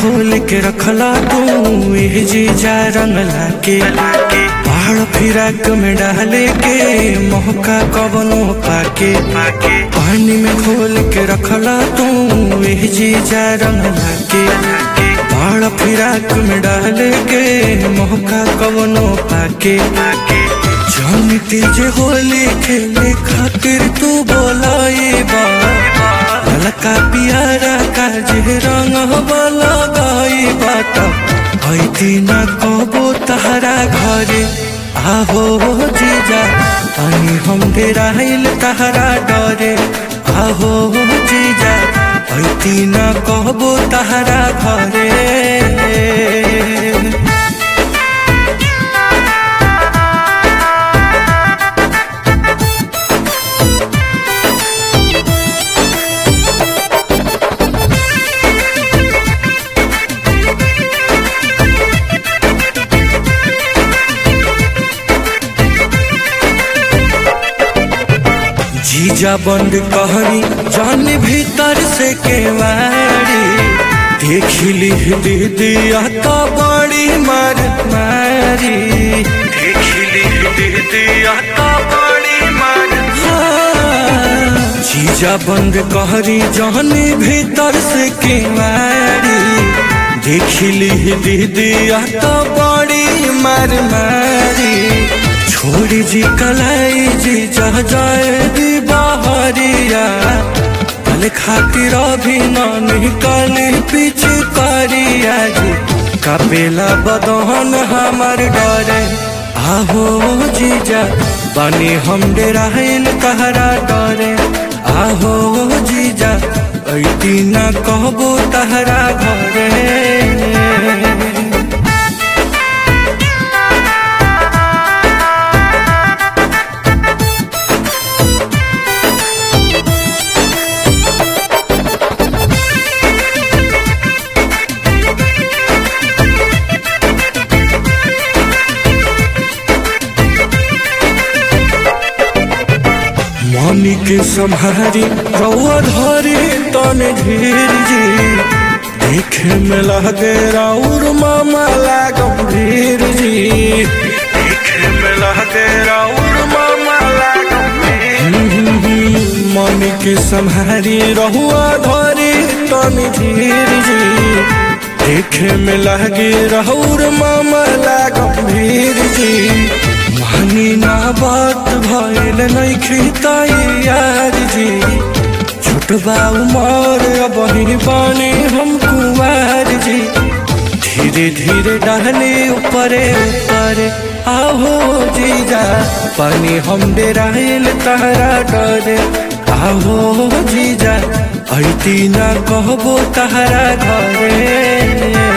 खोल के रखला तू एह जीजा रंग लाके पहाड़ फिराक में डाले के मौका कवनो पाके पानी में खोल के रखला तू एह जीजा रंग लाके पहाड़ फिराक में डाले के मौका कवनो पाके जानती जे होली खेले खातिर तू बोलाई बा ललका पियारा का जे रंग वाला गाई बात ऐती न कबो तहरा घरे आहो जीजा पानी हम डेराइल तहरा डरे आहो जीजा ऐती न कबो तहरा घरे जीजा बंद कहरी जान भीतर से केवाड़ी देखली दीदिया तो बड़ी मार मारी देखली दीदिया तो बड़ी मार जीजा बंद कहरी जान भीतर से केवाड़ी देखली दीदिया तो बड़ी मार मारी छोड़ी जी कलाई जी जा जाए दी बाहरिया कल खातिर अभी न निकली पीछे करिया जी कपेला बदहन हमार डरे आहो जीजा बनी हम डेराइन तहरा डरे आहो जीजा ऐती न कहबो तहरा घरे मनी के सम्हारी रउआ धरी तन धीर जी देखे में लगे राउर मामा लागम धीर जी देखे में लगे राउर मामा लागम मनी के सम्हारी रहुआ धरी तन धीर जी देखे में लगे राउर मामा लागम धीर जी मानी ना बात भइल नहीं खिताई यार जी छोटबा उमर अब ही बानी हम कुमार जी धीरे धीरे डाले ऊपरे ऊपरे आहो जीजा पानी हम डेराइल तहरा डरे आहो जीजा ऐती ना कहबो तहरा घरे